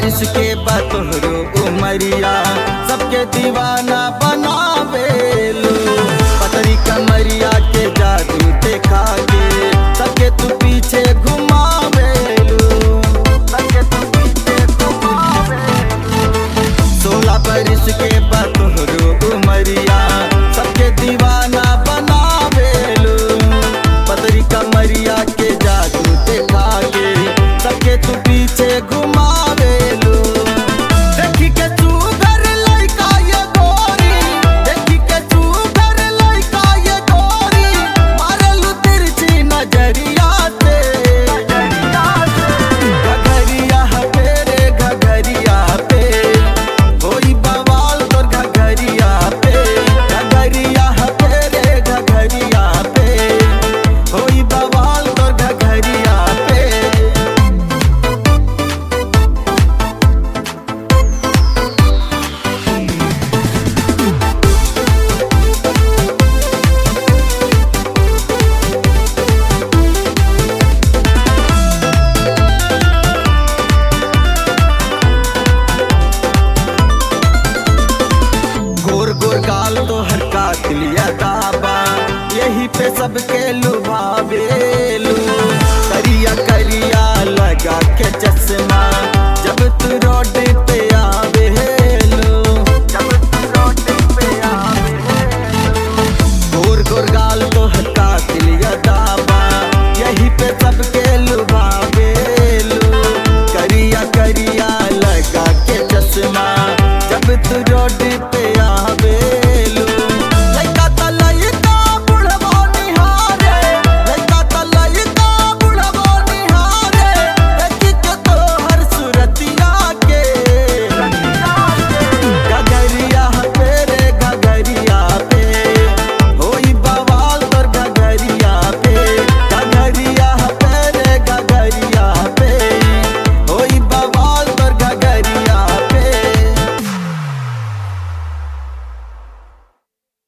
बरिस के बतोहरो उमरिया सबके दीवाना बनावेलू पतरी कमरिया के जादू देखा के सबके तू पीछे घुमावेलू सबके तू पीछे घुमावेलू सोलह बरिस के बतोहरो उमरिया सबके दीवाना बनावेलू पतरी कमरिया के जादू देखा के सबके तू पीछे घुमावेलू देखी के तू घर लइका ये गोरी देखी के तू घर लइका ये गोरी मारलू तिरछी नजरिया से घघरिया पे रे घघरिया पे होई बवाल तोर घघरिया पे घघरिया पे रे घघरिया पे होई बवाल तोर घघरिया पे गोर गोर गाल तो हर कातिलिया दाबा यही पे सब